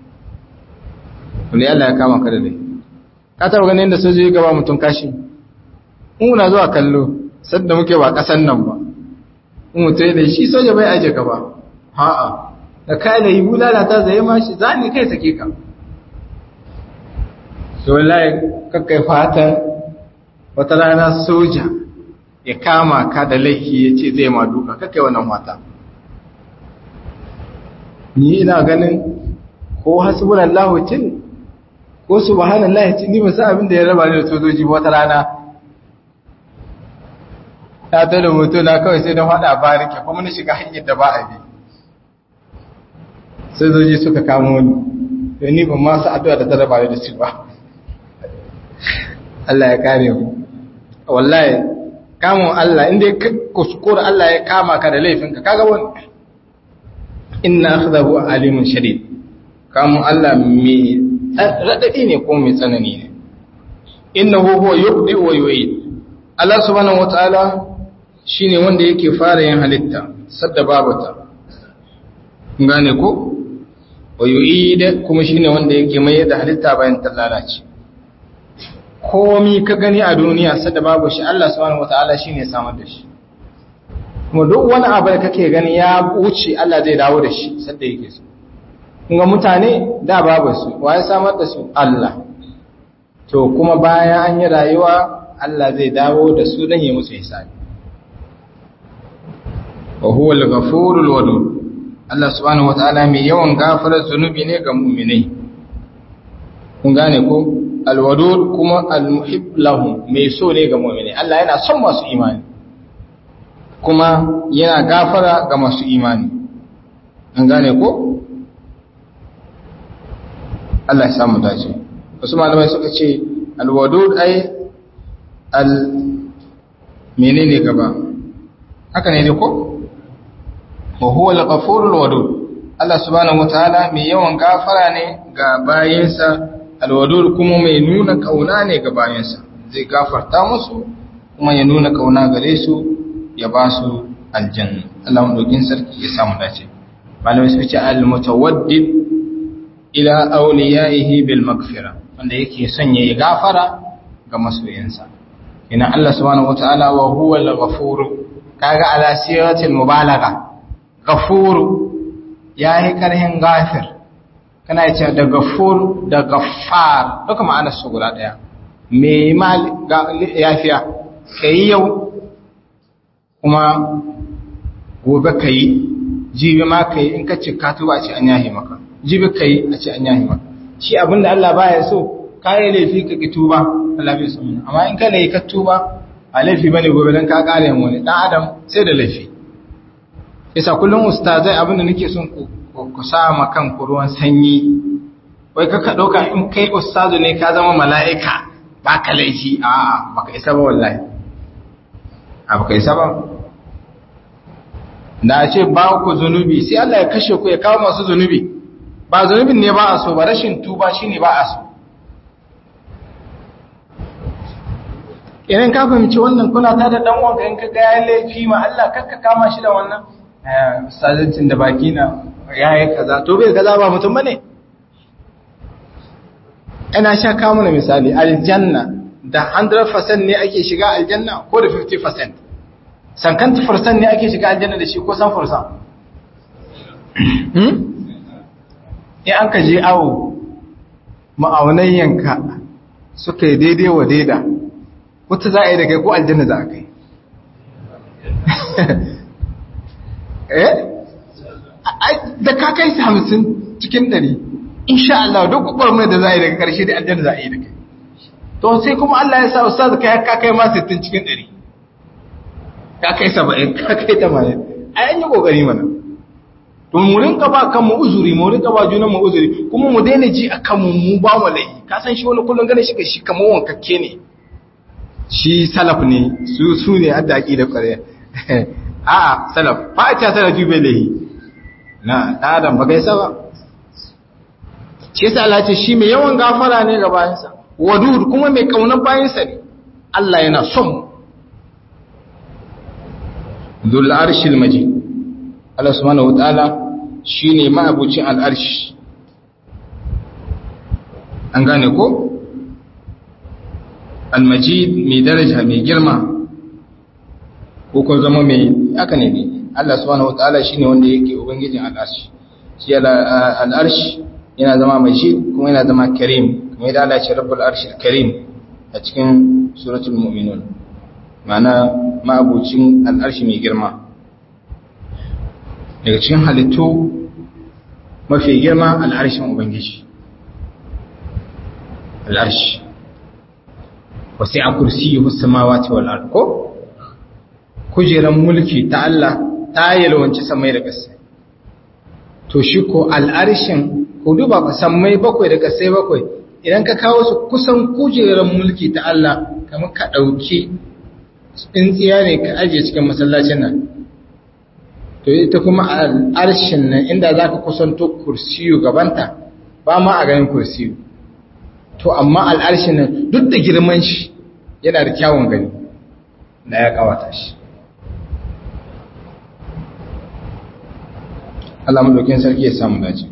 wani Allah ya kama ka da laifi ka taɓa ganin da sojoji gaba mutum kashi muna zuwa kallo sadda muke ba ƙasan nan ba in mutum da shi soja bai aje ka ba ha'a da kai da yi bulala ta zai ma shi za ni kai sake ka so wallahi kakkai fatan wata rana soja ya kama ka da laifi ya ce zai ma duka kakai wannan wata ni ina ganin ko hasbunan lahocin ko subhanan lahocin ni masu abin da ya raba ne da sojoji wata rana ta ta da mutu na kawai sai don haɗa barike kuma na shiga hanyar da ba a bi sojoji suka kamo ni da ni ban masu addu'a da ta raba ne da su ba Allah ya kare mu wallahi kamun Allah inda ya kuskura Allah ya kama ka da laifinka kaga wani inna akhdahu alimun shadid kamun Allah mai radadi ne ko mai tsanani ne innahu huwa yubdi wa yu'id Allah subhanahu wataala shine wanda yake fara yin halitta sadda babata gane ko wa yu'id kuma shine wanda yake mai da halitta bayan ta lalace komi ka gani a duniya sadda babu shi Allah subhanahu wataala shine samar da shi kuma duk wani abu da kake gani ya wuce Allah zai dawo da shi sadda yake so kuma mutane da babu su waye samar da su Allah to kuma bayan an yi rayuwa Allah zai dawo da su dan yi musu hisabi wa huwa al-ghafurul wadud Allah subhanahu wataala mai yawan gafarar zunubi ne ga mu'minai kun gane ko alwadud kuma almuhib lahum mai so ne ga mu'mini Allah yana son masu imani kuma yana gafara ga masu imani an gane ko Allah ya samu dace wasu malamai suka ce alwadud ai al menene gaba haka ne ko wa huwa al-ghafurul wadud Allah subhanahu wataala mai yawan gafara ne ga bayinsa alwadud kuma mai nuna kauna ne ga bayansa zai gafarta musu kuma ya nuna kauna gare su ya ba su aljanna Allah madaukin sarki ya samu dace malamai su ce al-mutawaddid ila awliyaihi bil maghfira wanda yake son ya gafara ga masoyansa ina Allah subhanahu wataala wa huwa al-ghafur kaga ala siratil mubalagha ghafur yayi karhin gafir kana ce da gafur da gaffar duka ma'anar su guda daya me mal yafiya kai yau kuma gobe kai jibi ma kai in ka cika tuba a ce an yahi maka jibi kai a ce an yahi maka shi abinda Allah baya so kai laifi ka ki tuba Allah bai so amma in ka laifi ka tuba a laifi bane gobe dan ka kare mu ne dan adam sai da laifi yasa kullum ustazai abinda nake son ku ku sama kanku ruwan sanyi wai kaka ɗauka in kai ustazu ne ka zama mala'ika ba ka laifi a baka isa ba wallahi a baka isa ba da a ce ba ku zunubi sai Allah ya kashe ku ya kawo masu zunubi ba zunubin ne ba a so ba rashin tuba shi ne ba a so idan ka fahimci wannan kuna ta da ɗan wanka in ka ga ya laifi ma Allah kakka kama shi da wannan ustazancin da baki na ya yi kaza to bai kaza ba mutum bane ina sha kawo mana misali aljanna da 100% ne ake shiga aljanna ko da 50% sankan 50% ne ake shiga aljanna da shi ko san fursa hmm in an ka je awo ma'aunayyanka suka yi daidai wa daida wata za a yi da kai ko aljanna za a kai eh da ka kai su hamsin cikin ɗari insha Allah duk gwamnati da za a yi daga ƙarshe da aljanna za a yi da kai to sai kuma Allah ya sa ustaz ka ka kai ma 60 cikin ɗari ka kai 70 ka kai 80 ai an yi kokari mana to mu rinka ba kan mu uzuri mu rinka ba junan mu uzuri kuma mu daina ji akan mu mu ba mu lai ka san shi wani kullun gane shi shi kamar wankakke ne shi salaf ne su su ne adda aqida kware a'a salaf ba ta salafi bai lahi na adam ba gaisa ba shi yasa Allah ce shi mai yawan gafara ne ga bayansa wadud kuma mai kaunan bayansa ne Allah yana son mu dhul arshil majid Allah subhanahu wataala shine ma'abucin al'arshi an gane ko al-majid mai daraja mai girma ko ko zama mai aka ne Allah subhanahu wataala shine wanda yake ubangijin al'arshi shi al'arshi yana zama majid kuma yana zama karim kuma yadda Allah ya ce rabbul arshil karim a cikin suratul mu'minun ma'ana ma'abucin al'arshi mai girma daga cikin halittu mafi girma al'arshin ubangiji al'arshi wasu a kursi yi samawati wal ard ko kujeran mulki ta Allah ta yalwanci samai da ƙasa to shi ko al'arshin ku duba ku samai bakwai da ƙasai bakwai idan ka kawo su kusan kujeran mulki ta Allah kamar ka ɗauki tsintsiya ne ka ajiye cikin masallacin nan to ita kuma al'arshin nan inda za ka kusanto kursiyu gabanta ba ma a ganin kursiyu to amma al'arshin nan duk da girman shi yana da kyawun gani da ya kawata shi Allah madaukin sarki ya samu dace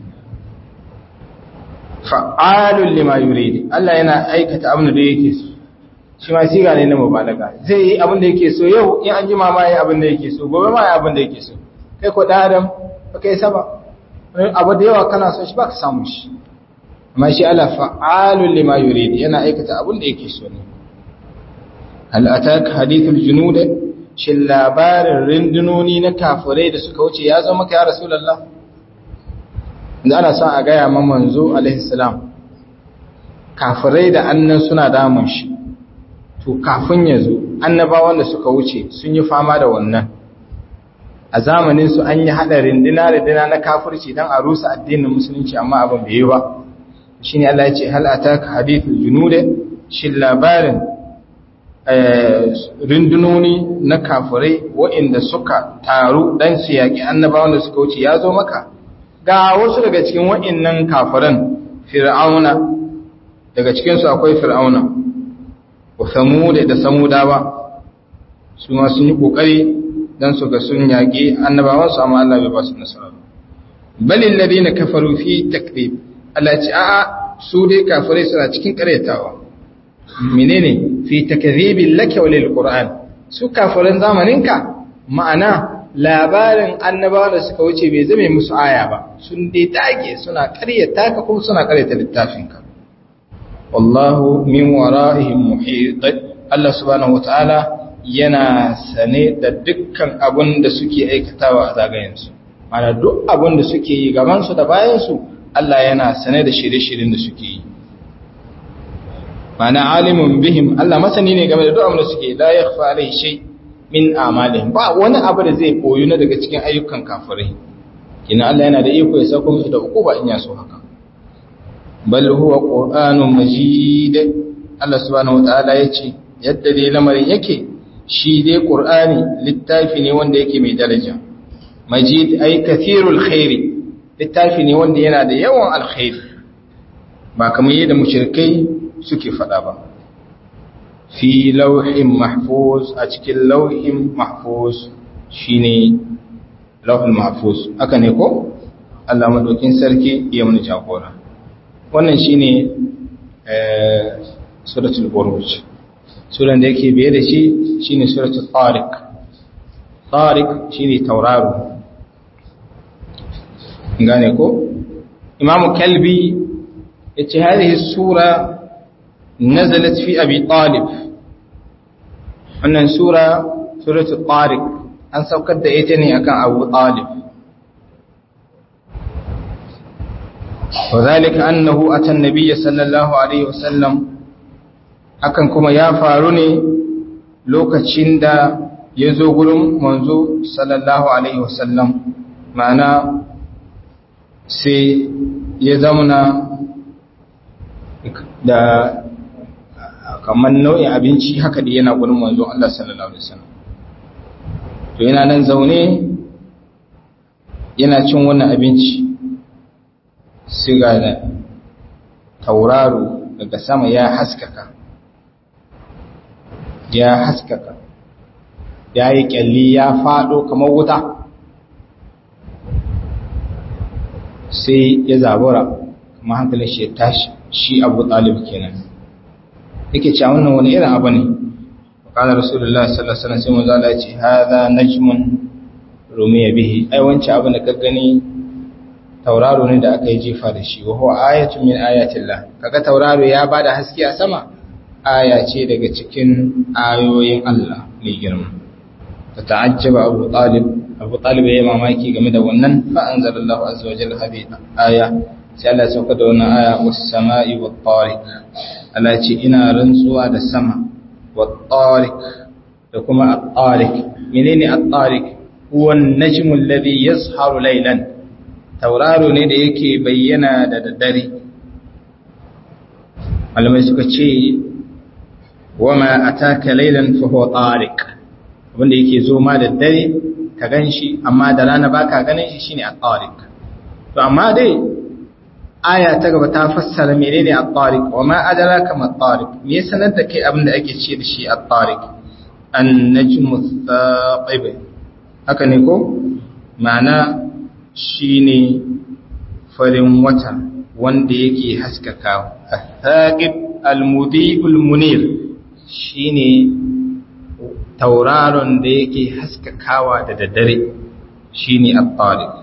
fa'alul lima yuridi Allah yana aikata abin da yake so shi ma siga ne na mubalaga zai yi abin da yake so yau in an jima ma yi abin da yake so gobe ma yi abin da yake so kai ko da adam ba kai saba abu da yawa kana so shi ba ka samu shi amma shi Allah fa'alul lima yuridi yana aikata abin da yake so ne hal ataka hadithul junud shin labarin rindunoni na kafirai da suka wuce ya zo maka ya rasulullah da ana son a gaya ma manzo alaihi salam kafirai da annan suna damun shi to kafin ya zo annabawan da suka wuce sun yi fama da wannan a zamanin su an yi hada rindina rindina na kafirci dan a rusa addinin musulunci amma abin bai yi ba shine Allah ya ce hal ataka hadithul junud shin labarin rindunoni na kafirai waɗanda suka taru dan su yaki annabawan da suka wuce ya zo maka ga wasu daga cikin waɗannan kafiran fir'auna daga cikin su akwai fir'auna wa samud da samudawa su ma sun yi kokari dan su ga sun yaki annabawan su amma Allah bai ba su nasara balil ladina kafaru fi takdib Allah ce a'a su dai kafirai suna cikin karyatawa menene fi takdhibil laka walil qur'an su kafirin zamaninka ma'ana labarin annabawa da suka wuce bai zame musu aya ba sun dai dage suna karyata ka kuma suna karyata littafinka wallahu min wara'ihim muhit Allah subhanahu wataala yana sane da dukkan abin da suke aikatawa a zagayensu mana duk abin da suke yi gabansu da bayansu Allah yana sane da shirye-shiryen da suke yi mana alimun bihim Allah masani ne game da duk abin da suke la yakhfa alai shay min a'malihim ba wani abu da zai koyu na daga cikin ayyukan kafirai kina Allah yana da iko ya sako musu da ukuba in ya so haka bal huwa qur'anun majid Allah subhanahu wataala yace yadda dai lamarin yake shi dai qur'ani littafi ne wanda yake mai daraja majid ay kathirul khairi littafi ne wanda yana da yawan alkhairi ba kamar yadda mushrikai suke faɗa ba fi lauhin mahfuz a cikin lauhin mahfuz shine lauhin mahfuz aka ne ko Allah madaukin sarki ya mun jagora wannan shine eh suratul buruj suran da yake biye da shi shine suratul tariq tariq shine tauraro gane ko imamu kalbi yace hadhihi sura nazalat fi abi talib wannan sura suratul tariq an saukar da ita ne akan abu talib وذلك أنه أتى النبي صلى الله عليه وسلم hakan kuma ya faru ne lokacin da ya zo gurin manzo sallallahu alaihi wasallam ma'ana sai ya zamana da kamar nau'in abinci haka da yana gudun manzon Allah sallallahu Alaihi wasallam to yana nan zaune yana cin wannan abinci sai ga da tauraro daga sama ya haskaka ya haskaka ya yi kyalli ya fado kamar wuta sai ya zabura kuma hankalin shi ya tashi shi abu talib kenan yake cewa wannan wani irin abu ne qala rasulullahi sallallahu alaihi wasallam sai manzo Allah ya ce hadha najmun rumiya bihi ai wancan abin da ka gani tauraro ne da aka yi jifa da shi wa huwa ayatun min ayatillah kaga tauraro ya bada haske a sama aya ce daga cikin ayoyin Allah mai girma ta ta'ajjaba Abu Talib Abu Talib ya mamaki game da wannan fa anzalallahu azza wa jalla hadi aya sai Allah ya sauka da wannan aya was sama'i wat tariq Allah ce ina rantsuwa da sama wat tariq da kuma at-tariq menene at-tariq huwa an-najmu alladhi yazharu laylan tauraro ne da yake bayyana da daddare malamai suka ce wama ataka laylan fa huwa tariq wanda yake zo ma da dare ka ganshi amma da rana baka ganin shi shine at-tariq to amma dai aya ta gaba ta fassara menene at-tariq wama adraka ma at-tariq me ya sanar da kai abin da ake ce da shi at-tariq an-najmu ath-thaqib haka ne ko ma'ana shine farin wata wanda yake haskaka ath-thaqib al-mudhi'ul munir shine tauraron da yake haskakawa da daddare shine at-tariq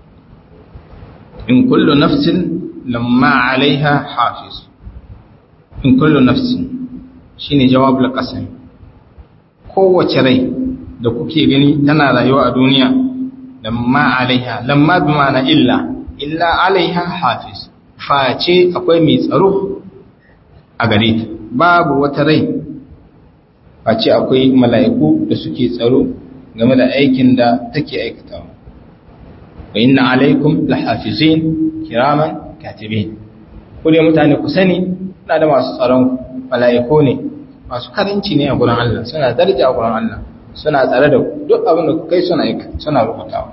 in kullu nafsin lamma 'alayha hafiz in kullu nafsin shine jawabul qasam kowace rai da kuke gani tana rayuwa a duniya lamma 'alayha lamma bi ma'ana illa illa 'alayha hafiz face akwai mai tsaro a gare ta babu wata rai face akwai mala'iku da suke tsaro game da aikin da take aikatawa wa inna alaikum lahafizin kiraman katibin ku ne mutane ku sani na da masu tsaron mala'iku ne masu karanci ne a gurin Allah suna daraja a gurin Allah suna tsare da duk abin da kai suna aika suna rubutawa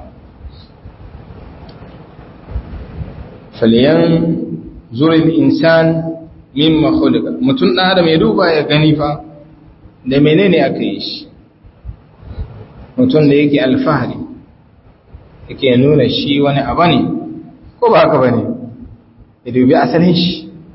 faliyan zurin insan mimma khuliqa mutum da adam ya duba ya gani fa da menene aka yi shi mutum da yake alfahari yake nuna shi wani abu ne ko ba haka ba ne ya dubi asalin shi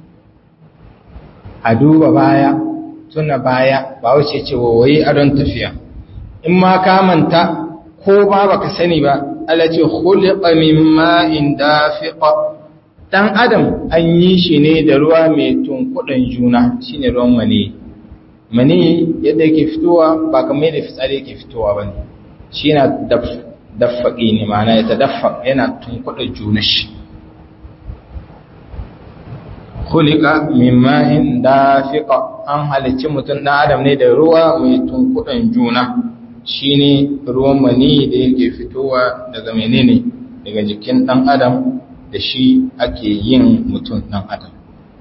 a duba baya tuna baya ba wuce ce wawaye adon tafiya in ma ka manta ko ba baka sani ba Allah ce khuliqa min ma'in dafiqa dan adam an yi shi ne da ruwa mai tunkudan juna shine ruwan mani mani yadda yake fitowa ba kamar yadda fitsari yake fitowa ba ne shi yana daffaƙi ne ma'ana ya tadaffa yana tunkuɗa juna shi kulika min ma'in dafiqa an halicci mutum ɗan adam ne da ruwa mai tunkuɗan juna shine ruwan mani da yake fitowa daga menene daga jikin ɗan adam da shi ake yin mutum ɗan adam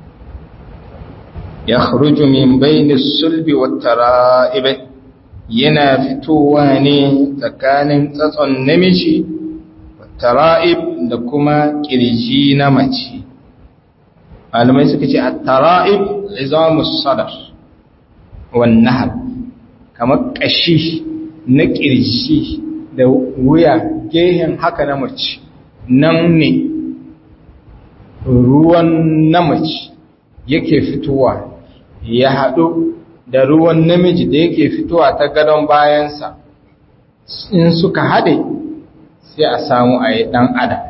ya khruju min bayni sulbi wat tara'ib yana fitowa ne tsakanin tsatson namiji wat tara'ib da kuma kirji na mace malamai suka ce at-tara'ib izamus sadar wan nahr kamar kashi na kirji da wuya gehen haka na mace nan ne ruwan na mace yake fitowa ya haɗu da ruwan namiji da yake fitowa ta gadon bayansa in suka haɗe sai a samu a yi ɗan adam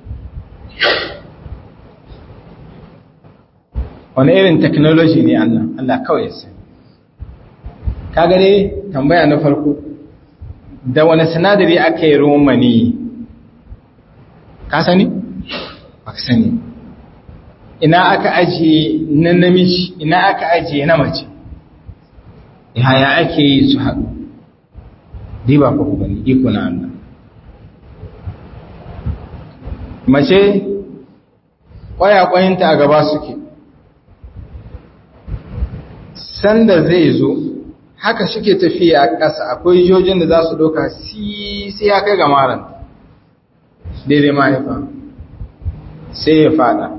wani irin technology ne Allah Allah kawai ya sani ka gane tambaya na farko da wani sinadari aka yi ruwan mani ka sani? ba ka sani ina aka ajiye na namiji ina aka ajiye na mace yaya ake yi su haɗu diba ku gani iko na Allah mace ƙwayaƙwayinta a gaba suke sanda zai zo haka suke tafiya a ƙasa akwai jojin da za su doka sai ya kai ga maran daidai mahaifa sai ya fada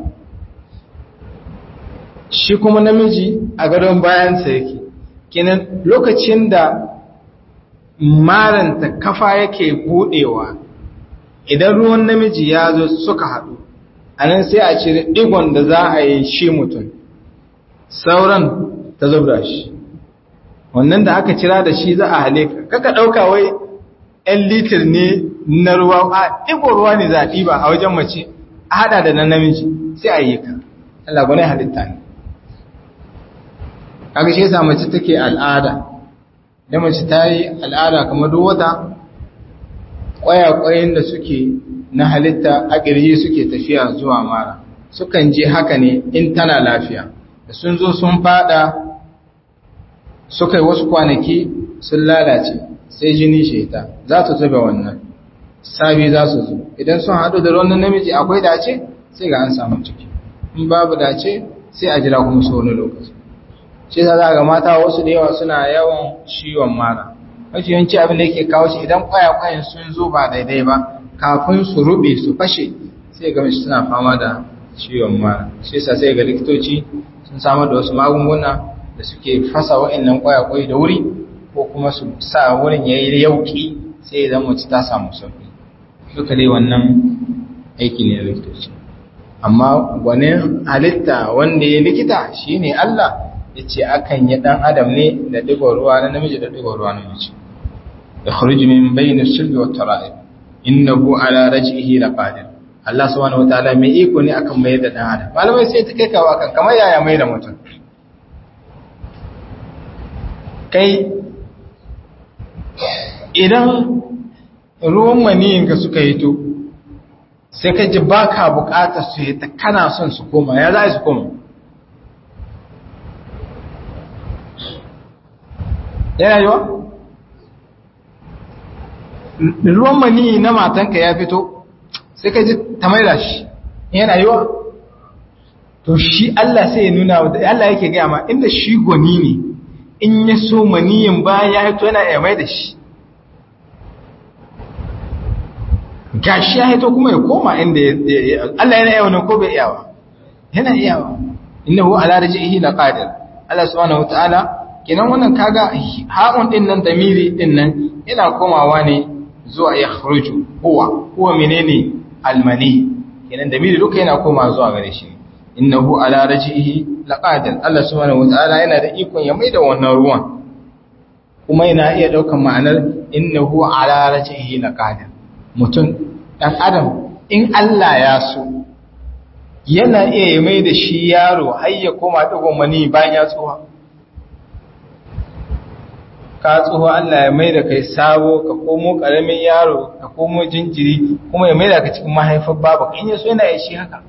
shi kuma namiji a gadon bayansa yake kinan lokacin da maranta kafa yake budewa idan ruwan namiji ya zo suka haɗu a nan sai a cire ɗigon da za a yi shi mutum sauran ta zubra shi wannan da aka cira da shi za a haleka kaka ɗauka wai 'yan litir ne na ruwa a ɗigon ruwa ne za a ɗiba a wajen mace a haɗa da na namiji sai a yi ka Allah gwane halitta ne kaga shi yasa mace take al'ada da mace ta yi al'ada kamar duk wata ƙwayakwayin da suke na halitta a ƙirji suke tafiya zuwa mara sukan je haka ne in tana lafiya da sun zo sun fada suka yi wasu kwanaki sun lalace sai jini sheta za ta zube wannan sabi za su zo idan sun haɗu da wannan namiji akwai dace sai ga an samu ciki in babu dace sai a jira kuma su wani lokaci shi za ga mata wasu da yawa suna yawan ciwon mara mafi yawanci abin da yake kawo shi idan kwayakwayen sun zo ba daidai ba kafin su rube su fashe sai ga mace suna fama da ciwon mara shi yasa sai ga likitoci sun samar da wasu magunguna da suke fasa wa'annan kwayakwai da wuri ko kuma su sa wurin yayi yauki sai idan mace ta samu sauki duka dai wannan aiki ne na likitoci amma gwanin halitta wanda ya likita shine Allah ya ce akan yi ɗan adam ne da ɗigon ruwa na namiji da ɗigon ruwa na mace da kharuji min bayna shirbi wa tara'ib innahu ala raj'ihi laqadir Allah subhanahu wataala mai iko ne akan mai da ɗan adam malamai sai ta kai kawa kan kamar yaya mai da mutum kai idan ruwan maniyinka suka hito sai ka ji baka bukatar su yi ta kana son su koma ya za su koma yana yiwa? ruwan mani na matanka ya fito sai ka ji ta maida shi yana yiwa? to shi Allah sai ya nuna wadda Allah yake gaya ma inda shi gwani ne in ya so maniyin bayan ya hito yana ya maida shi gashi ya hito kuma ya koma inda Allah yana yawa ko bai yawa yana yawa innahu ala raj'ihi laqadir Allah subhanahu wataala kenan wannan kaga ha'un din nan damiri din nan yana komawa ne zuwa ya kharuju huwa huwa menene almani kenan damiri duka yana komawa zuwa gare shi innahu ala raj'ihi laqadir Allah subhanahu wataala yana da ikon ya maida wannan ruwan kuma yana iya daukan ma'anar innahu ala raj'ihi laqadir mutum dan adam in Allah ya so yana iya ya maida shi yaro har ya koma digon mani bayan ya tsuwa ka tsoho Allah ya mai da kai sabo ka komo ƙaramin yaro ka komo jinjiri kuma ya mai da ka cikin mahaifar baba in yaso yana ya shi haka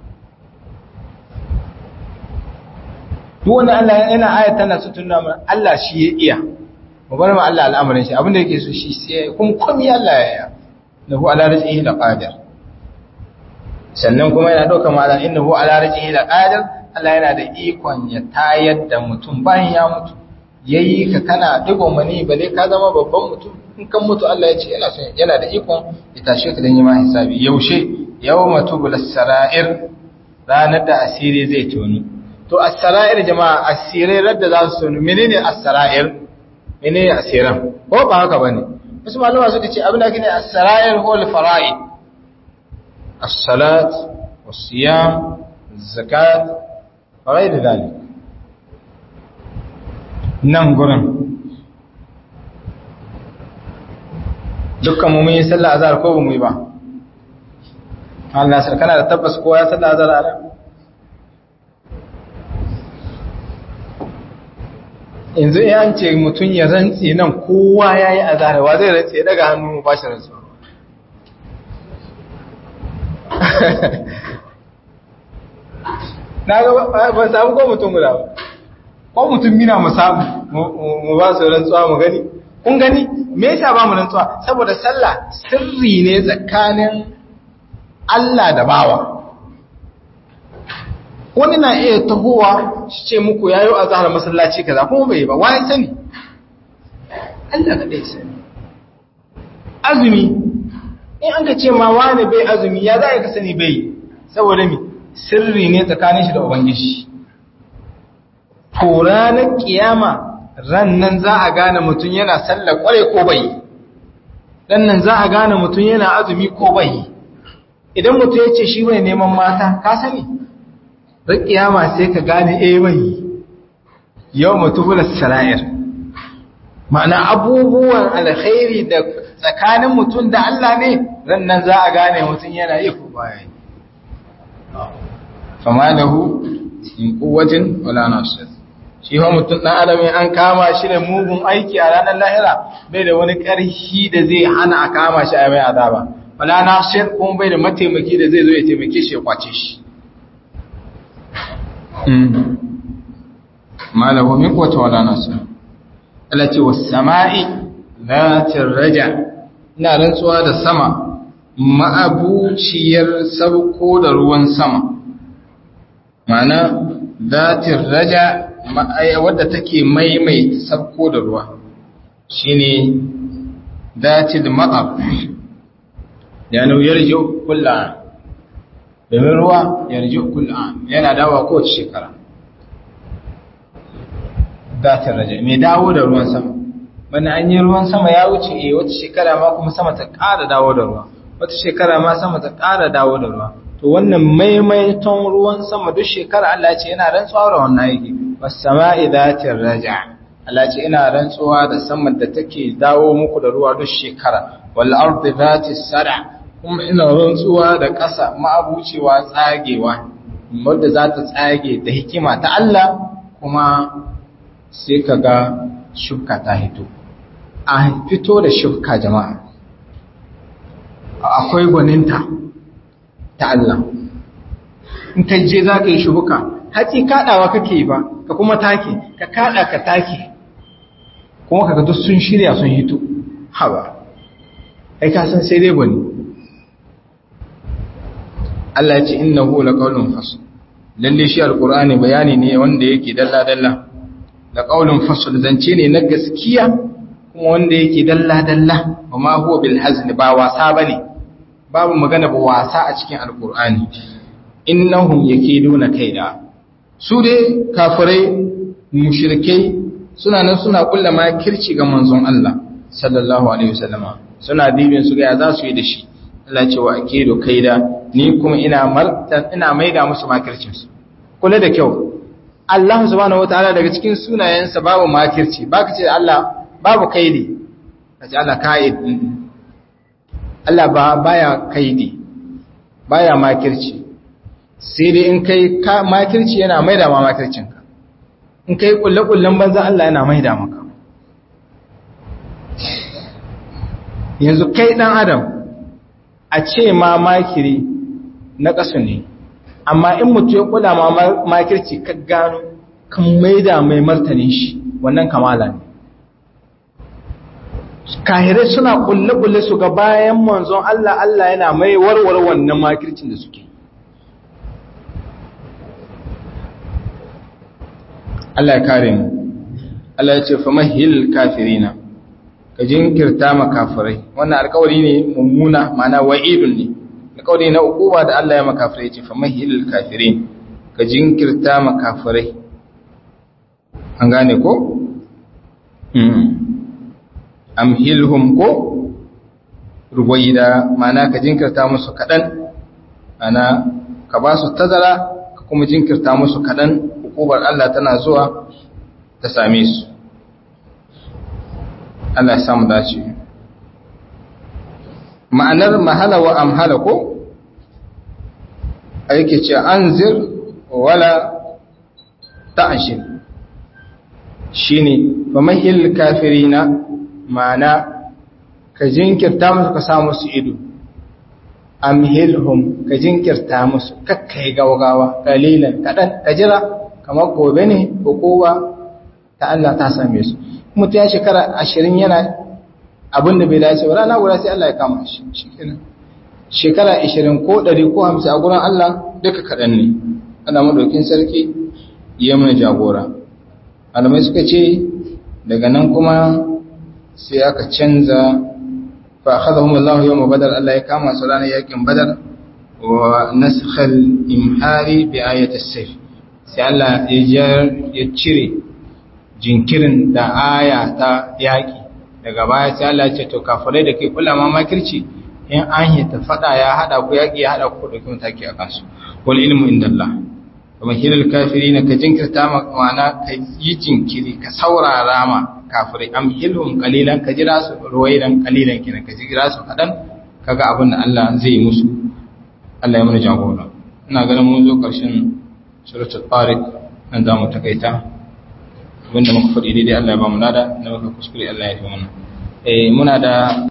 duk wani Allah yana aya tana su tunna mana Allah shi ya iya mu bar ma Allah al'amarin shi abinda yake so shi sai kuma komai Allah ya yi lahu ala rizqihi laqadir sannan kuma yana dauka ma innahu ala rizqihi laqadir Allah yana da ikon ya tayar da mutum bayan ya mutu yayi ka kana digon mani ba dai ka zama babban mutum in kan mutu Allah ya ce yana son yana da ikon ya tashe ka dan yi ma hisabi yaushe yawma tubul sarair ranar da asiri zai toni to as-sarair jama'a asirai radda za su toni menene as-sarair menene asiran ko ba haka bane wasu malama suka ce abin da kine as-sarair ko al-fara'id as-salat was-siyam az-zakat fara'id dalik nan gurin dukkan mu mun yi sallah azhar ko ba mu yi ba Allah sai kana da tabbas kowa ya sallah azhar a yanzu in an ce mutum ya rantse nan kowa ya yi azhar wa zai rantse daga hannu mu bashi rantsu na ga ba samu ko mutum guda ba ko mutum mina mu samu mu ba su rantsuwa mu gani kun gani me yasa ba mu rantsuwa saboda sallah sirri ne tsakanin Allah da bawa wani na iya tahowa shi ce muku yayo a zahar masallaci kaza kuma bai ba wani sani Allah ka dai sani azumi in an ka ce ma wani bai azumi ya za ka sani bai saboda mi sirri ne tsakanin shi da ubangiji to ranar kiyama ran nan za a gane mutum yana sallar kware ko bai dan nan za a gane mutum yana azumi ko bai idan mutum ya ce shi bai neman mata ka sani ran kiyama sai ka gane eh bai yau mutubul sara'ir ma'ana abubuwan alkhairi da tsakanin mutum da Allah ne ran nan za a gane mutum yana yi ko baya yi fama lahu in quwwatin wala nasir shi fa mutum dan adam an kama shi da mugun aiki a ranar lahira bai da wani karhi da zai hana a kama shi a mai azaba wala nasir kuma bai da mataimaki da zai zo ya taimake shi ya kwace shi ma lahu min quwwatin wala nasir Allah ce was sama'i zatir raja ina rantsuwa da sama ma'abuciyar sauko da ruwan sama ma'ana zatir raja wadda take maimaita sauko da ruwa shine zatil ma'ab yana yarji kullu domin ruwa yarji kullu yana dawa kowace shekara zatir raja mai dawo da ruwan sama bana an yi ruwan sama ya wuce eh wata shekara ma kuma sama ta ƙara dawo da ruwa wata shekara ma sama ta ƙara dawo da ruwa to wannan maimaiton ruwan sama duk shekara Allah ce yana rantsuwa da wannan yake was-sama'i dhatir raja Allah ce ina rantsuwa da saman da take dawo muku da ruwa duk shekara wal ardi dhatis sada kuma ina rantsuwa da ƙasa ma'abucewa tsagewa wanda za ta tsage da hikima ta Allah kuma sai kaga shuka ta hito a fito da shuka jama'a akwai gwaninta ta Allah in ka je za ka yi shubuka haƙi kaɗawa kake ba ka kuma take ka kaɗa ka take kuma ka duk sun shirya sun hito haba ai ka san sai dai gwani Allah ya ce innahu laqawlun fasl lalle shi alqur'ani bayani ne wanda yake dalla dalla laqawlun fasl zance ne na gaskiya kuma wanda yake dalla dalla kuma huwa bil hazn ba wasa bane babu magana ba wasa a cikin alkur'ani innahum yakiduna kaida su dai kafirai mushrikai suna nan suna kulla makirci ga manzon Allah sallallahu alaihi wasallama suna dibin su ga za su yi da shi Allah ce wa akidu kaida ni kuma ina martan ina maida musu makircin su kula da kyau Allah subhanahu wataala daga cikin sunayensa babu makirci baka ce Allah babu kaidi kace Allah kaid Allah ba baya kaidi baya makirci sai dai in kai makirci yana maida ma makircinka in kai kulle-kullen banza Allah yana maida maka yanzu kai dan adam a ce ma makiri na ƙasu ne amma in mutu ya kula ma makirci ka gano kan maida mai martanin shi wannan kamala ne kahirai suna kulle-kulle su ga bayan manzon Allah Allah yana mai warware wannan makircin da suke Allah ya kare mu Allah ya ce fa mahil kafirina ka jinkirta ma kafirai wannan alƙawari ne mummuna ma'ana wa'idun ne alƙawari na ukuba da Allah ya ma kafirai ya ce fa mahil kafirin ka jinkirta ma kafirai an gane ko amhilhum ko ruwaida mana ka jinkirta musu kadan ana ka ba su tazara ka kuma jinkirta musu kadan hukubar Allah tana zuwa ta same su Allah ya samu dace ma'anar mahala wa amhala ko aike ce anzir wala ta'ashir shine fa mahil kafirina ma'ana ka jinkirta musu ka sa musu ido amhilhum ka jinkirta musu kakkai gaugawa kalilan kadan ka jira kamar gobe ne ko kowa ta Allah ta same su mutum ya shekara ashirin yana abin da bai dace ba rana guda sai Allah ya kama shi shikenan shekara 20 ko 100 ko 50 a gurin Allah duka kaɗan ne ana madaukin sarki ya mana jagora alamai suka ce daga nan kuma sai aka canza fa akhadhahum Allah yawm badar Allah ya kama su ranar yakin badar wa naskhal imhari bi ayati as-sayf sai Allah ya cire jinkirin da aya ta yaki daga baya sai Allah ya ce to kafirai da kai kula ma makirci in an yi ta fada ya hada ku yaki ya hada ku da kuma take a kansu wal ilmu indallah kuma hilal kafirin ka jinkirta ma'ana ka yi jinkiri ka saurara ma kafirai am hilhum qalilan ka jira su ruwaidan qalilan kinan ka jira su kadan kaga abin da Allah zai yi musu Allah ya mana jagora ina ganin mun zo karshen suratul tariq nan za mu takaita abinda muka faɗi daidai Allah ya ba mu nada na muka kuskure Allah ya fi mana eh muna da